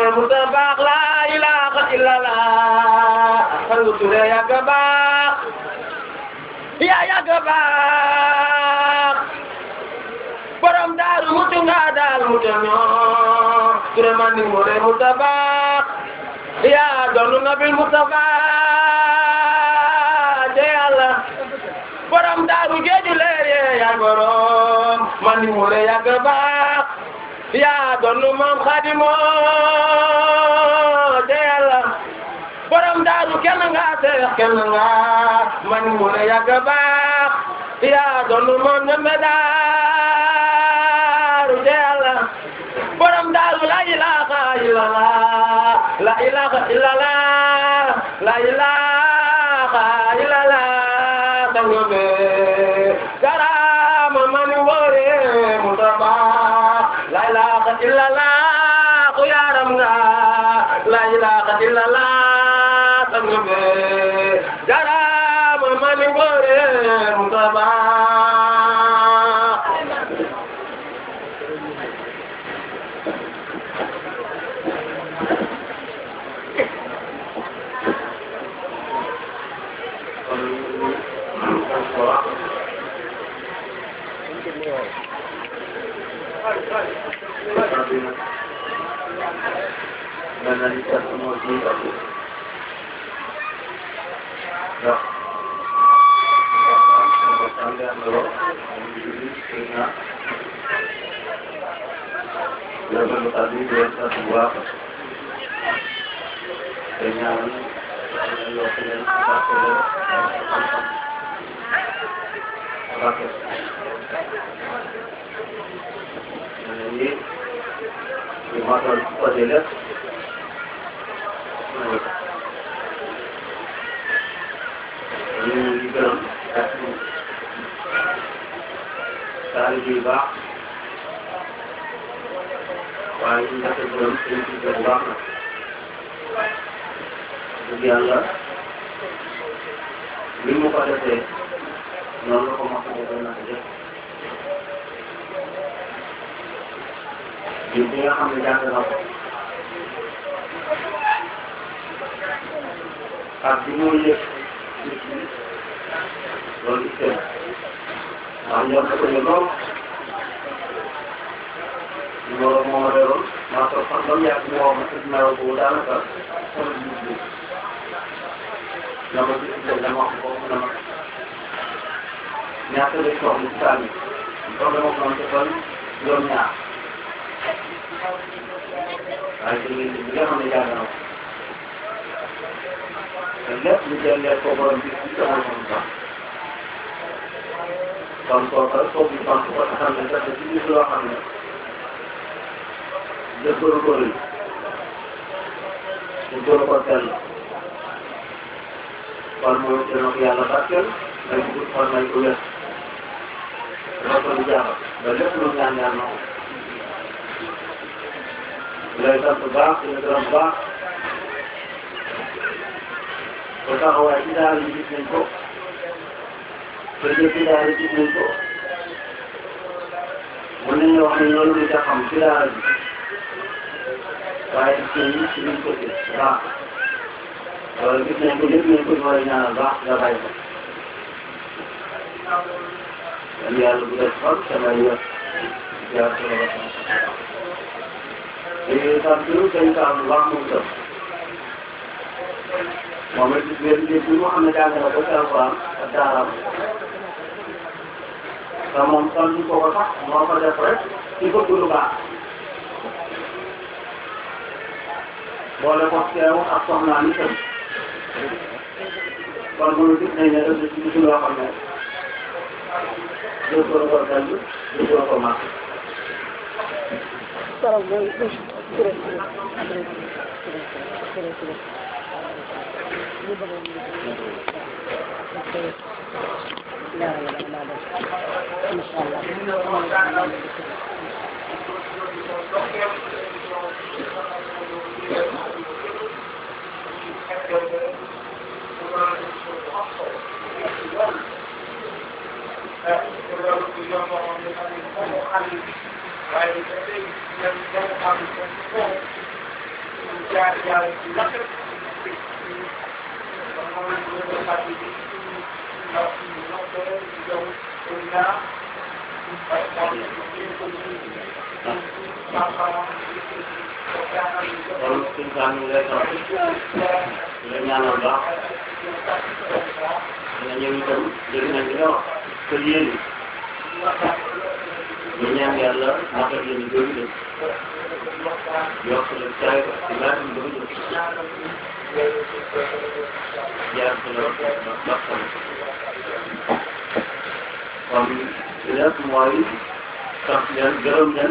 mooy Moussa baax laa ilaaha illallah Fallou Touré yàgg baax yaa yàgg baax borom daaru mutu nga daal mutu ñoo Touré man ni mooy Moussa baax yaa doonu nabil Mustafa de Yàlla borom daaru géeju leer yee yaa borom man ni mooy yàgg baax yaa doonu maam Xaadimo de Yàlla borom daaru kenn nga seex kenn nga man mu ne yàgg baax yaa doonu maam ñeme daaru de Yàlla borom daaru la ilaha illallah la ilaha illallah la ilaha illallah sango be garama man wore mutaba la ilaha illallah ku yaram nga la ilaha illallah sango be garama man wore mutaba boole ko teew ak soxnaa ni tam kon moom gis nañ ne def na ci gisul loo xam ne doo ko ko dal doo ko ko màgg jaar jaar lakk moom lañ ko doon fàttali bi ndax ñoo ko yow pour ñaar parce que moom kon suñu saa ñu ngi lay sant di la ñaanal baax dina ñëw itam dégg nañ li nga wax que yéen ñu ñaan yàlla naka yéen ñu bëri leen yokk leen caay ci laaj ñu bëri leen jaar ci la bakkan kon li des mooy sant leen gërëm leen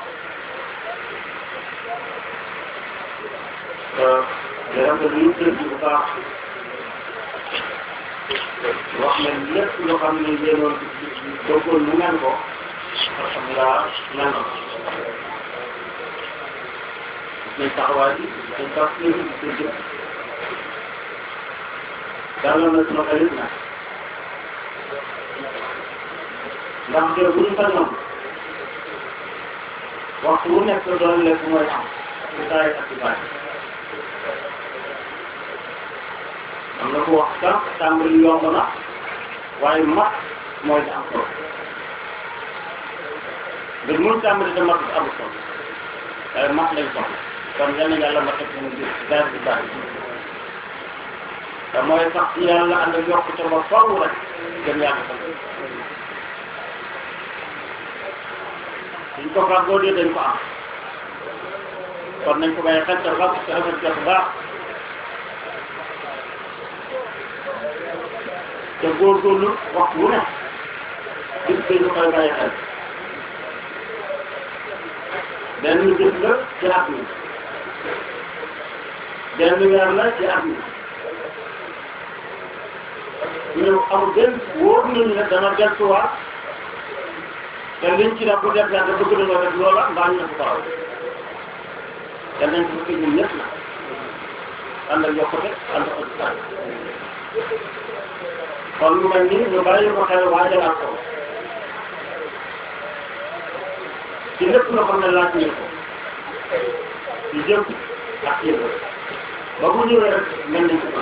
gërëm leen ñu tëdd bu baax wax leen lépp loo xam ne yéenoon bëggoon mu ngeen ko alhamdulilah mel na nañ taxawaay bi dañ tax ñu ngi ci jëf dalal na suma xarit na ndax de bu ñu sañoon waxtu wu nekk doon lekk mooy am ci saay ak ci bàyyi am na ko wax sax tàmbali yomb na waaye mat mooy di am solo mbir mun tàmbali te mat amul solo waaye mat lañ soxla kon yal na yàlla ma teg suñu biir daal di bàyyi te mooy sax ci yàlla ànd ak yokkute ba faw rek gën yàlla sax suñ ko fàggoo dee dañ ko am kon nañ ko bàyyi xel te fàgg te rafet jot baax te góorgóorlu waxtu wu ne gis nga ñu koy bàyyi xel benn gis la ci at mi benn weer la ci at mi ñu amul benn wóor nañu ne dana delluwaat te liñ ci def bu def yàlla bëgg nañoo def loola mbaa ñu ne ko faral te nañ ko fekk ñun ñëpp na ànd ak yokkute ànd ak ëpp kon lu mel ni ñu bàyyi ko xel waajalaat ko ci lépp loo xam ne laaj ñu ko ci jëm ak yëpp ba bu ñëwee rek mel nañ ko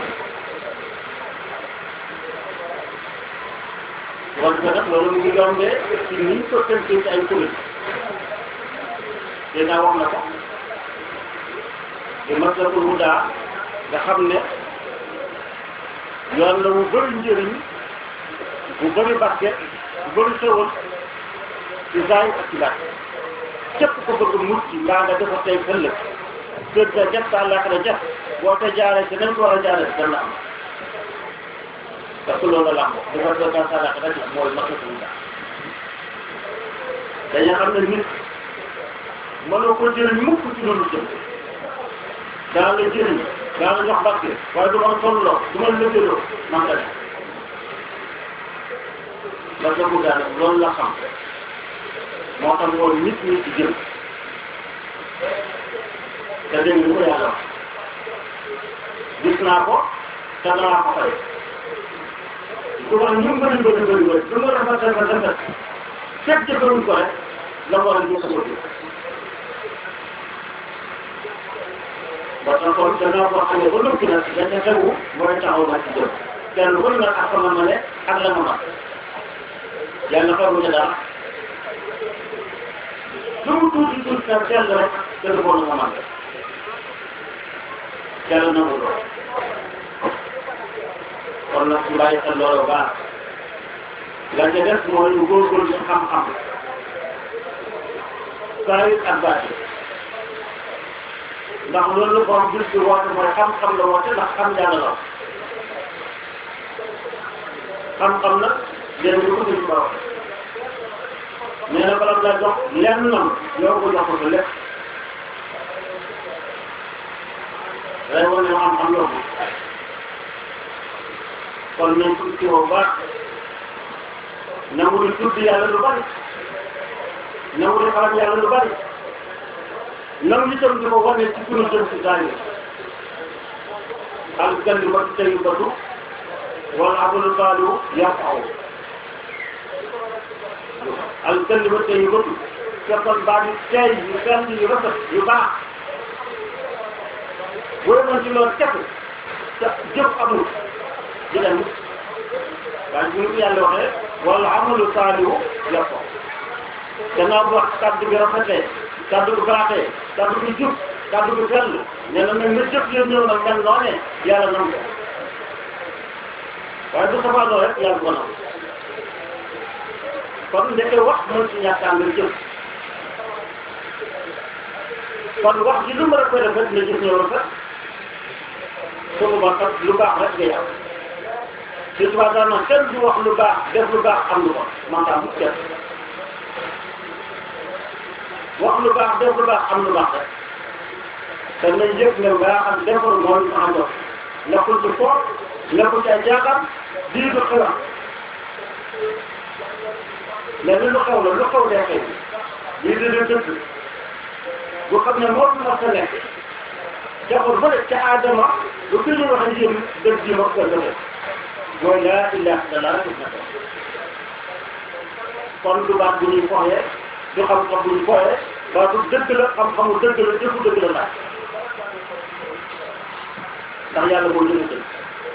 kon ko nag loolu mu ngi yombee ci ni ko tënkee ci ay kuréel dèjà wax na ko te matlabul huda nga xam ne yoon la mu bëri njëriñ bu bëri barke bu bëri xewal ci zaay ak ci baat képp ko bëgg mucc mbaa nga dafa tey ëllëg kër ga jot sa àllaaxira jot boo te jaaree ci nañ ko war a jaaree dana am parce que loolu la ko dafa doon sa àllaaxira jot mooy matlabul huda dañu xam ne nit mënoo ko jëriñ mukk ci loolu jëm daa la jëriñ daa la jox barke waaye du ma tolloo du ma lëkkaloo man la def parce que bu daal loolu la xam moo tax loolu nit ñi ci jëm te dégg nga ko yàlla wax gis naa ko te danaa ko fay su ko ñu bëri bëri bëri bëri lu ma rafet rafet rafet fekk jëkkëruñ ko rek la war a ñu ko bëgg ba tax kon gannaaw boo xam ne ba noppi nag dañ ca tegu mooy taxaw na ci jëm kenn ku ne nag ak sama ma ne ak la ma ma yàlla xaru ca dara lu mu tuuti tuuti nag sell rek te du bon nga man sell na mu doon kon nag ñu bàyyi xel loolu baax la ca des mooy ñu góorgóorlu ci xam-xam saa yu ak baati ndax loolu la borom bis bi woote mooy xam-xam la woote ndax xam yàlla la xam-xam nag léegi lu ko suñu borom nee na bala nga jox lenn nam yow ko jox ko sa lépp day wane xam-xam yomb kon nañ ko ci woo baax nangu di tudd yàlla lu bari nangu di xalaat yàlla lu bari nangu itam di ko wane ci sunu jëm si saa al kalimatu tayyibatu wal amalu saalihu yarfa'u al kalimatu tayyibatu fekkoon baat yu tey yu sell yu rafet yu baax bu demoon ci loolu képp te jëf amul di dem waaye bu ñu ko yàlla waxee wala amalu saalihu yàpp ko gannaaw bu wax kàddu bi rafetee kàddu bi baaxee kàddu bi jub kàddu bi sell nee na nag nga jëf yëpp ñëw nag mel noonee yàlla nam ko waaye bu safaanoo rek yàlla ko nam kon ndeke wax mën ci ñàkk ànd jëf kon wax ji lu mu rafet rafet nga gis ñëw rafet su boobaa kat lu baax rek ngay am ci tubaab daal nag kenn du wax lu baax def lu baax am lu ko man daa mu kenn wax lu baax def lu baax am lu baax rek te nañ yëg ne ngaa xam defar moo ñu am dox nekkul ci foof nekkul ci ay jaaxal dii du xelam mais ni lu xew la lu xew dee xew lii di di dëkk bu xam ne moo fi mos a nekk jaxul ba ca aadama lu fi ñuy wax ak yéen dëgg ji ma ko defee mooy laa ilaha illallah rek na ko kon du baat bu ñuy foxee du xam-xam bu ñuy foxee baatu dëgg la xam-xamu dëgg la jëfu dëgg la laaj ndax yàlla moo jëlee dëgg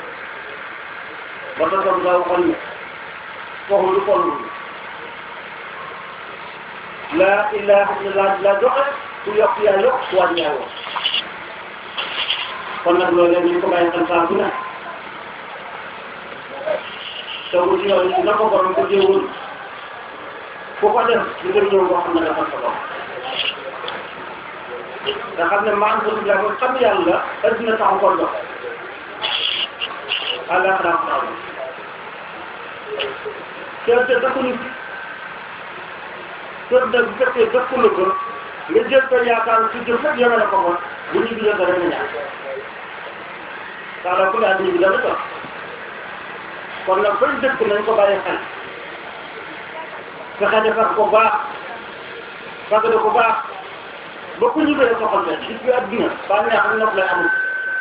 ba tax nga waxoon ne foofu lu toll laa ilaha illallah la joxe ku yokk yaa yokk ku wàññi yaa woo kon nag loolu ñu ko bàyyi xel saa bu ne te bu ci yow na ko borom ko jéewul ku ko def li nga ñëw boo xam ne dafa sa borom nga xam ne maan ko la ko xam yàlla adduna taxu ko dox àllaaxira taxaw te te dëkkuñu kër nag bu fekkee dëkku la ko nga jël ko yaakaar ci jëf rek yemale ko ko bu ñu gisee ko rek nga ñaan daanaka ku ne àdduna bi dana toog kon nag fañ dëkk nañ ko bàyyi xel fexe defar ko baax fagale ko baax ba ku ñu bëre soxal leen gis nga adduna bànneex ak nopp lay amul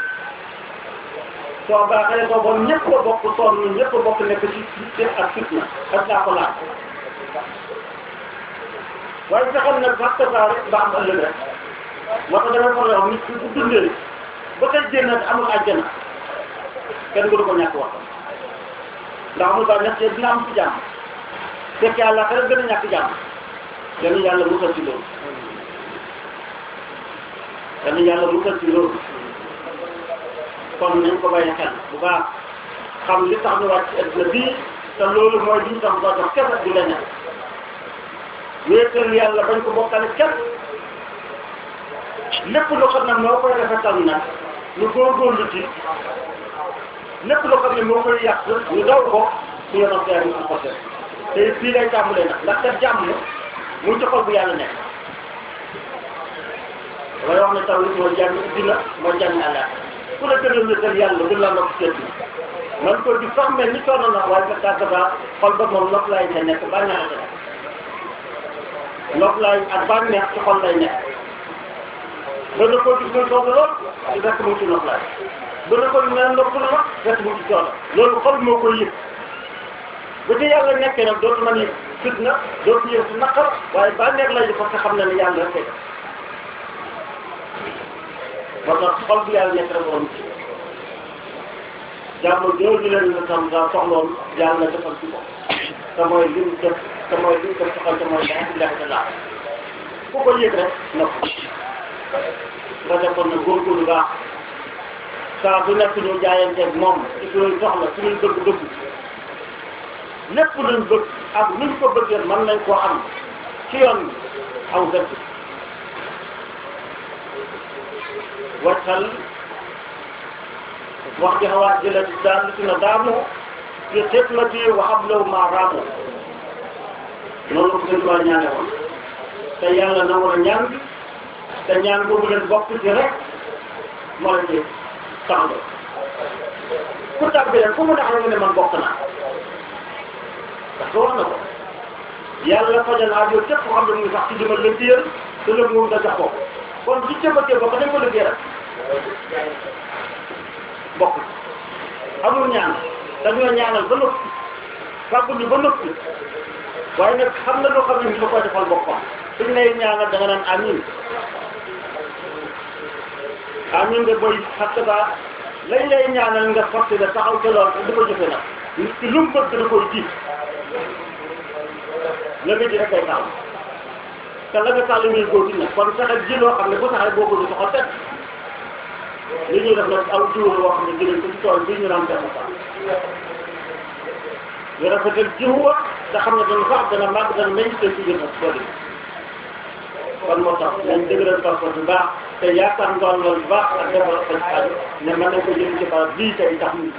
soo baaxee soo bon ñëpp a bokk sonn ñëpp a bokk nekk ci ci ak fitna ak saa ko laaj waaye fexeel nag sax tasaar rek ba am ëllëg rek moo tax damay faral wax nit ki bu dundee ba tey génn amul àjjana kenn du ko ñàkk wax ndax amul ba ñàkk dina am ci jàmm fekk yàlla xëy gën a ñàkk jàmm yal na yàlla musal ci loolu yal na yàlla musal ci loolu kon nañ ko bàyyi xel bu baax xam li tax ñu wàcc ci àdduna bii te loolu mooy li ñu tax ba dox kese du la ñàkk wéetal yàlla bañ ko bokkale kenn lépp loo xam ne moo koy rafetal nag ñu góorgóorlu ci lépp loo xam ne moo koy yàq ñu daw ko su yoonam gaa yi ko def te fii lay tàmbalee nag ndax kat jàmm mu ci xol bu yàlla nekk damay wax ne taw li mooy jàmm dina mooy jàmm àlla ku la gën a wéetal yàlla gën laa nokk seet bi man ko di sax mel ni sonn na waaye ka tàgg ba xol ba moom nopp laay ca nekk bànneex a ca nekk nopp laay ak bànneex ci xol lay nekk ba na ko gis muy sonn lool di fekk mu ci nopp laay ba na ko mel nopp na ma fekk mu ci sonn loolu xol moo koy yëg bu ci yàlla nekkee nag dootu man yëg fitna dootu yëg si naqar waaye bànneex lay di parce que xam na ne yàlla rek moo tax xol bi yàlla nekk rek woon ci jàmm jooju leen la tam daa soxloon yàlla defal ci ko te mooy li mu def te mooy li mu def soxal te mooy laa ilaaha illallaah ku ko yëg rek nopp nga defoon na góorgóorlu baax saa su nekk ñu jaayanteeg moom ci suñuy soxla suñuy bëgg-bëgg lépp luñ bëgg ak luñ ko bëggee mën nañ koo am ci yoon bi aw dëkk waccal wax ji xawaat jële daal li na daamu fi xidmati wa hablaw ma raamu noonu ko sëñ Ba ñaane woon te yàlla na war a ñaan bi te ñaan boobu leen bokk ci rek moo la ci tax la ku tàbbi rek fu mu tax nga ne man bokk naa parce que wax na ko yàlla fajal aajo képp koo xam ne mu ngi sax ci dimbal liggéeyal te lépp moom nga jox ko kon ci cëbbatee bokk dañ ko liggéey rek bokk amul ñaan dañoo ñaanal ba noppi fàggu ñu ba noppi waaye nag xam na loo xam ne ni da koy defal boppam suñ lay ñaanal da nga naan amiin ah ñun de booy xatt ba lañ lay ñaanal nga forcé da taxaw ca lool di ko jëfe nag nit ki lu mu bëgg da koy ji la nga ji rek kay taxaw te la nga tax la ngay góor nag kon fexe ji loo xam ne bu taxee boo ko du soxal teg li ñuy def nag aw jiw la woo xam ne jëlee ko ci tool bii ñu naan def sax ñu rafetal jiw wa te xam ne dana sax dana màgg dana meññ te ci gën a bëri kon moo tax nañ dëgëral passeport bu baax te yaakaar ngoon loolu bu baax ak defal fañ aju ne mën nañ ko jël ci baax bii tey tax ñu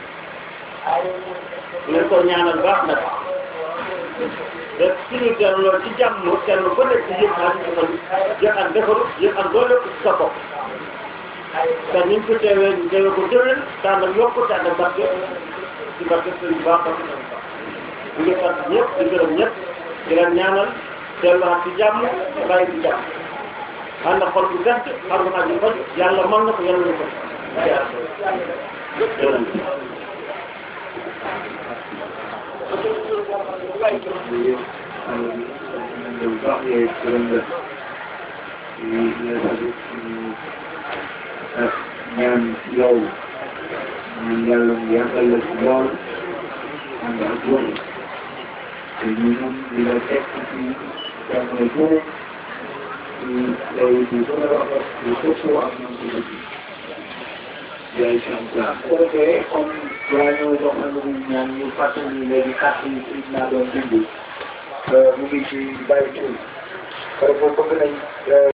leen ko ñaanal baax nag te suñu delloo ci jàmm kenn ku nekk yëpp ak defal yëpp ak defaru yëpp ak doole ci sa bopp te ni ñu ko teewee ñu teewee ko déwén tànn ak yokku tànn ak barke ci barke sëriñ baax ak ñu ngi sant ñëpp di gërëm ñëpp di leen ñaanal delluwaat ci jàmm bàyyi ci jàmm ànd ak xol bu gàtt xam nga aju faj yàlla mën na ko yàlla na ko ñaan yow ñaan yàlla mu yàggal la ci lool ànd ak wër te ñu mun di la teg ci jamono boobu ci lay di gën a rafet di sëppoo ak ñoom ci dëkk yaay si am plan bu ko defee comme waa ñëw jox na lu ñaan ñu fàttali léegi kàtt yi ci naa doon dindi mu ngi ci bàyyi tur parce que bëgg nañ